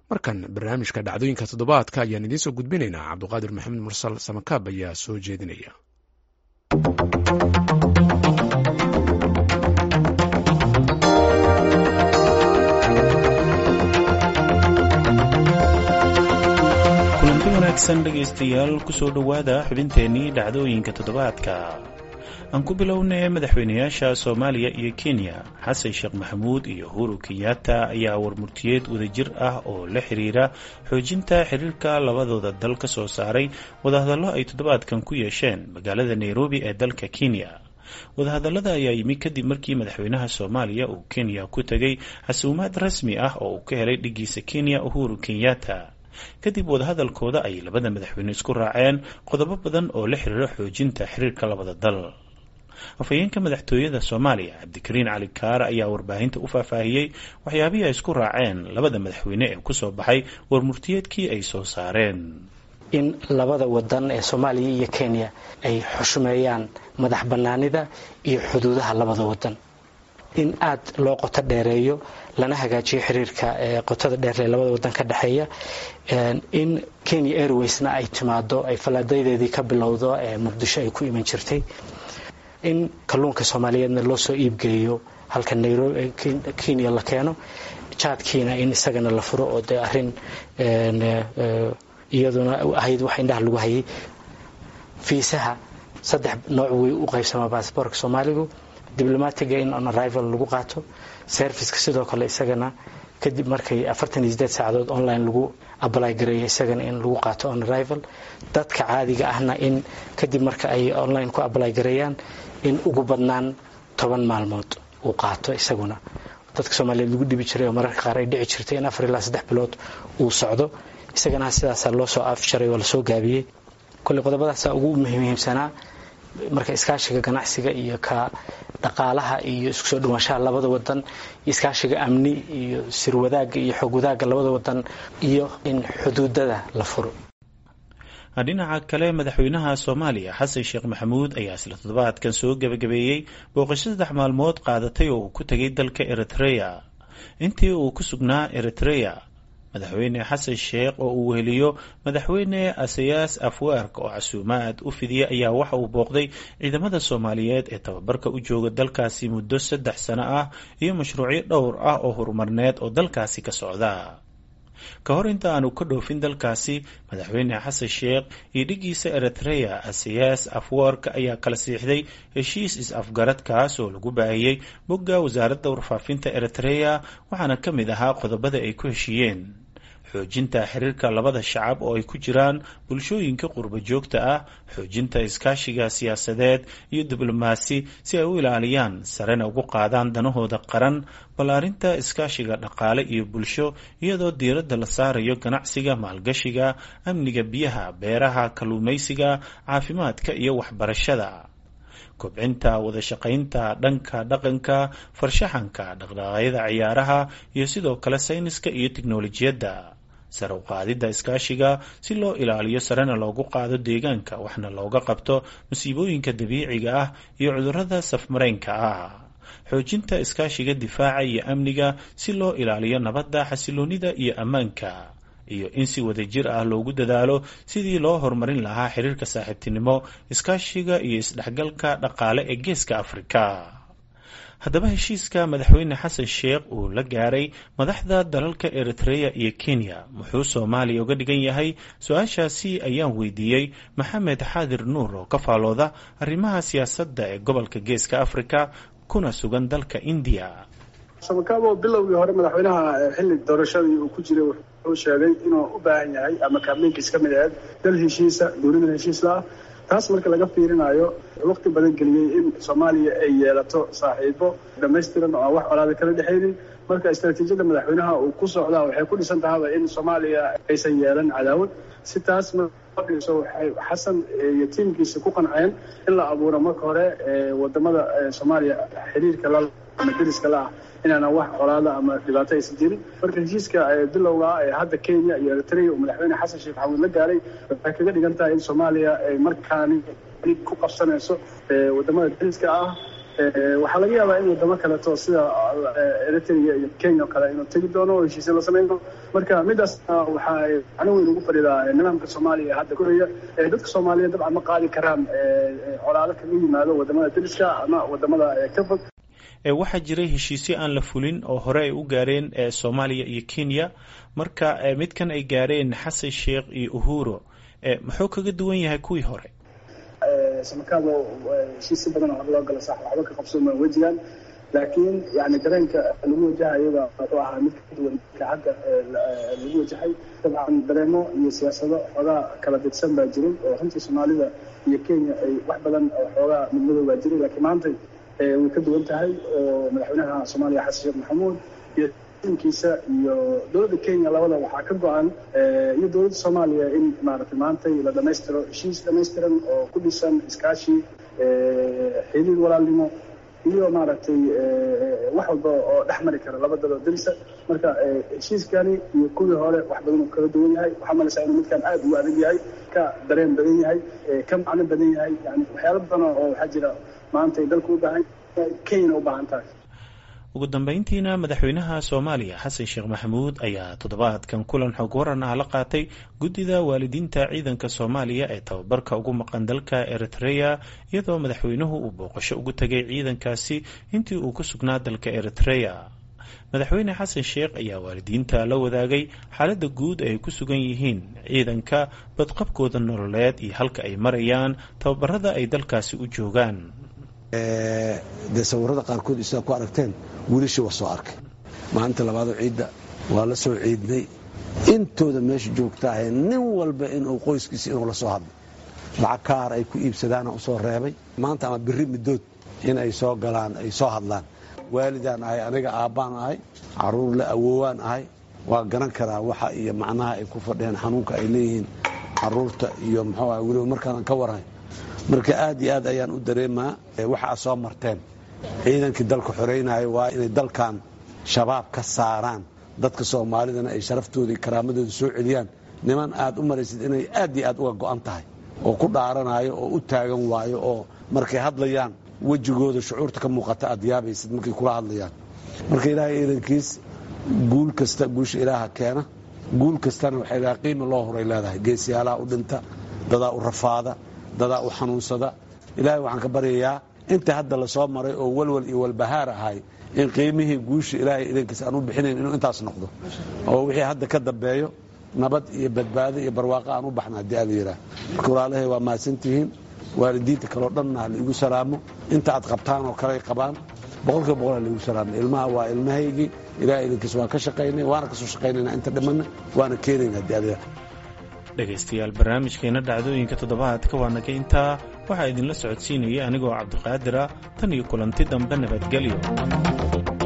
markan barnaamijka dhacdooyinka toddobaadka ayaan idiin soo gudbinaynaa cabduqaadir maxamed mursal samakaab ayaa soo jeedinaya kulanti wanaagsan dhegaystayaal kusoo dhowaada xubinteennii dhacdooyinka toddobaadka aan ku bilownay madaxweynayaasha soomaaliya iyo kenya xasan sheekh maxamuud iyo uhuru kenyatta ayaa warmurtiyeed wadajir ah oo la xiriira xoojinta xiriirka labadooda dal ka soo saaray wadahadallo ay toddobaadkan ku yeesheen magaalada nairobi ee dalka kenya wadahadallada ayaa yimi kadib markii madaxweynaha soomaaliya uu kenya ku tegay xasuumaad rasmi ah oo uu ka helay dhigiisa kenya uhuru kenyatta kadib wadahadalkooda ay labada madaxweyne isku raaceen qodobo badan oo la xiriira xoojinta xiriirka labada dal afhayeenka madaxtooyada soomaaliya cabdikariin cali kaar ayaa warbaahinta u faahfaahiyey waxyaabihii ay isku raaceen labada madaxweyne ee kusoo baxay warmurtiyeedkii ay soo saareen in labada wadan ee soomaaliya iyo kenya ay xushmeeyaan madax bannaanida iyo xuduudaha labada wadan in aad loo qoto dheereeyo lana hagaajiyo xiriirka qotada dheer ee labada wadan ka dhexeeya in kenya airwaysna ay timaado ay fallaadaydeedii ka bilowdo ee muqdisho ay ku iman jirtay in kalluunka soomaaliyeedna loo soo iibgeeyo halka nairobi kenya la keeno jaadkiina in isagana la furo oo dee arrin iyaduna ahayd wax indhaha lagu hayay fiisaha saddex nooc way u qaybsamaa baasboorka soomaaligu diblomatiga in on arrival lagu qaato serviceka sidoo kale isagana kadib markay afartan iyo sideed saacadood online lagu ablay gareeyo isagana in lagu qaato on arrival dadka caadiga ahna in kadib marka ay online ku ablay gareeyaan in ugu badnaan toban maalmood uu qaato isaguna dadka soomaaliyeed lagu dhibi jiray oo mararka qaar ay dhici jirtay in afar ilaa saddex bilood uu socdo isagana sidaasaa loo soo afjaray oo lasoo gaabiyey kolley qodobadaasaa ugu muhiimsanaa marka iskaashiga ganacsiga iyo ka dhaqaalaha iyo isku soo dhawaanshaha labada wadan iskaashiga amni iyo sirwadaaga iyo xoog wadaagga labada wadan iyo in xuduudada la furo dhinaca kale madaxweynaha soomaaliya xasan sheekh maxamuud ayaa isla toddobaadkan soo gebagabeeyey booqasho saddex maalmood qaadatay oo uu ku tegay dalka eritreya intii uu ku sugnaa eritreya madaxweyne xasan sheekh oo uu weheliyo madaxweyne asayaas afwaark oo casuumaad u fidiyay ayaa waxa uu booqday ciidamada soomaaliyeed ee tababarka u jooga dalkaasi muddo saddex sano ah iyo mashruucyo dhowr ah oo horumarneed oo dalkaasi ka socda ka hor inta aanu ka dhoofin dalkaasi madaxweyne xasan sheekh iyo dhigiisa eritreya asayaas afwark ayaa kala siixday heshiis is-afgaradkaas oo lagu baahiyey bogga wasaaradda warfaafinta eritreya waxaana ka mid ahaa qodobada ay ku heshiiyeen xoojinta xiriirka labada shacab oo ay ku jiraan bulshooyinka qurba joogta ah xoojinta iskaashiga siyaasadeed iyo diblomaasi si ay u ilaaliyaan sarena ugu qaadaan danahooda qaran ballaarinta iskaashiga dhaqaale iyo bulsho iyadoo diiradda la saarayo ganacsiga maalgashiga amniga biyaha beeraha kalluumaysiga caafimaadka iyo waxbarashada kobcinta wadashaqaynta dhanka dhaqanka farshaxanka dhaqdhaqaaqyada ciyaaraha iyo sidoo kale sayniska iyo tiknolojiyadda sare u qaadidda iskaashiga si loo ilaaliyo sarena loogu qaado deegaanka waxna looga qabto masiibooyinka dabiiciga ah iyo cudurrada safmareynka ah xoojinta iskaashiga difaaca iyo amniga si loo ilaaliyo nabadda xasiloonida iyo ammaanka iyo in si wadajir ah loogu dadaalo sidii loo horumarin lahaa xiriirka saaxiibtinimo iskaashiga iyo isdhexgalka dhaqaale ee geeska afrika haddaba heshiiska madaxweyne xasan sheekh uu la gaaray madaxda dalalka eritreya iyo kenya muxuu soomaaliya uga dhigan yahay su-aashaasi ayaan weydiiyey maxamed xaadir nuur oo ka faalooda arrimaha siyaasadda ee gobolka geeska afrika kuna sugan dalka indiya samakaabo bilowgii hore madaxweynaha xilli doorashadii uu ku jiray wuxuu sheegay inuu u baahan yahay ama kaabniinkiis ka mid aheed dal heshiisa duunida heshiisla ah taas marka laga fiirinayo waqti badan geliyey in soomaaliya ay yeelato saaxiibo dhamaystiran oo aan wax colaada kala dhexaynin marka istaraatiijiyadda madaxweynaha uu ku socdaa waxay ku dhisan tahaba in soomaaliya aysan yeelan cadaawad si taas dhiso waxay xasan iyo tiimkiisa ku qanceen in la abuuro marka hore wadamada soomaaliya xiriirka la ama deriska la ah inaana wax colaada ama dhibaato aysan jirin marka heshiiska bilowga ee hadda kenya iyo eritrea uu madaxweyne xasan sheekh maxamuud la gaaray waxay kaga dhigan tahay in soomaaliya ay markaani ku qabsanayso wadamada deriska ah waxaa laga yaabaa in wadamo kaleeto sida eritrea iyo kenya o kale inuu tegi doono oo heshiisya la samayn doono marka midaasna waxa ay macno weyn ugu fadhidaa nidaamka soomaaliya hadda koraya dadka soomaaliyeed dabcan ma qaadi karaan colaado kaga yimaado wadamada dariska ama wadamada ka fog waxaa jiray heshiisyo aan la fulin oo hore ay u gaareen soomaaliya iyo kenya marka midkan ay gaareen xasan sheekh iyo uhuro muxuu kaga duwan yahay kuwii hore samakaado heshiisyo badan oo hore loo gala sax waxba ka qabsooma wejigan laakiin yani dareenka lagu wajahayaba wuxuu ahaa mid ka duwan ka hadda lagu wajahay dabcan dareemo iyo siyaasado xoogaa kala didsan baa jiray oo runtii soomaalida iyo kenya ay wax badan oo xoogaa midmadow baa jiray laakiin maanta way ka duwan tahay oo madaxweynaha soomaaliya xasan sheekh maxamuud iyo kiisa iyo dowladda kenya labada waxaa ka go-an iyo dowladda soomaaliya in maaragtay maantay la dhamaystiro heshiis dhamaystiran oo ku dhisan iskaashi xiriir walaalnimo iyo maaragtay wax walba oo dhex mari kara laba dalo darisa marka heshiiskani iyo kuwii hore wax badan uu kala duwan yahay waxaa malaysaa inuu midkan aada ugu adag yahay ka dareen badan yahay ka macno badan yahay yani waxyaalo badan oo waxaa jira maanta ay dalku u baahan yahay kenyana u baahan tahay ugu dambeyntiina madaxweynaha soomaaliya xasan sheekh maxamuud ayaa toddobaadkan kulan xog waran ah la qaatay guddida waalidiinta ciidanka soomaaliya ee tababarka ugu maqan dalka eritrea iyadoo madaxweynuhu uu booqasho ugu tegay ciidankaasi intii uu ku sugnaa dalka eritrea madaxweyne xasan sheekh ayaa waalidiinta la wadaagay xaaladda guud ay ku sugan yihiin ciidanka badqabkooda nololeed iyo halka ay marayaan tababarada ay dalkaasi u joogaan dee sawirada qaarkood sidaa ku aragteen wiilashii waa soo arkay maalinta labaadoo ciidda waa la soo ciidnay intooda meesha joogtaahe nin walba inuu qoyskiisa inuu la soo hadlo lacag kaar ay ku iibsadaana u soo reebay maanta ama biri midood in ay soo galaan ay soo hadlaan waalidaan ahay aniga aabbaan ahay caruur la awoowaan ahay waa garan karaa waxa iyo macnaha ay ku fadhiyaan xanuunka ay leeyihiin caruurta iyo muxuu ah weliba markaanan ka warhay marka aad iyo aad ayaan u dareemaa waxa aad soo marteen ciidankii dalka xoreynaya waa inay dalkan shabaab ka saaraan dadka soomaalidana ay sharaftooda iyo karaamadooda soo celiyaan niman aad u maraysid inay aad iyo aad uga go'an tahay oo ku dhaaranayo oo u taagan waayo oo markay hadlayaan wejigooda shucuurta ka muuqata aad yaabaysid markay kula hadlayaan marka ilaahay ciidankiis guul kasta guusha ilaaha keena guul kastana waxay leedahay qiima loo horay leedahay geesiyaalaha u dhinta dadaa u rafaada dadaa u xanuunsada ilaahay waxaan ka baryayaa inta hadda la soo maray oo walwal iyo walbahaar ahay in qiimihii guusha ilaahay idankiis aan u bixinayn inuu intaas noqdo oo wixii hadda ka dambeeyo nabad iyo badbaado iyo barwaaqo aan u baxna haddii aad yidhaah marka walaalahay waa mahadsantihiin waalidiinta kaleo dhanna ha laigu salaamo inta aad qabtaan oo kaley qabaan boqolkiiba boqol ha laigu salaamo ilmaha waa ilmahaygii ilahay idankiis waan ka shaqaynay waana kasoo shaqaynayna inta dhimanna waana keenayna haddii aad yidhaah dhegaystayaal barnaamijkeena dhacdooyinka toddobaadka waa naga intaa waxaa idinla socodsiinaya anigoo cabdiqaadira tan iyo kulanti dambe nabadgelyo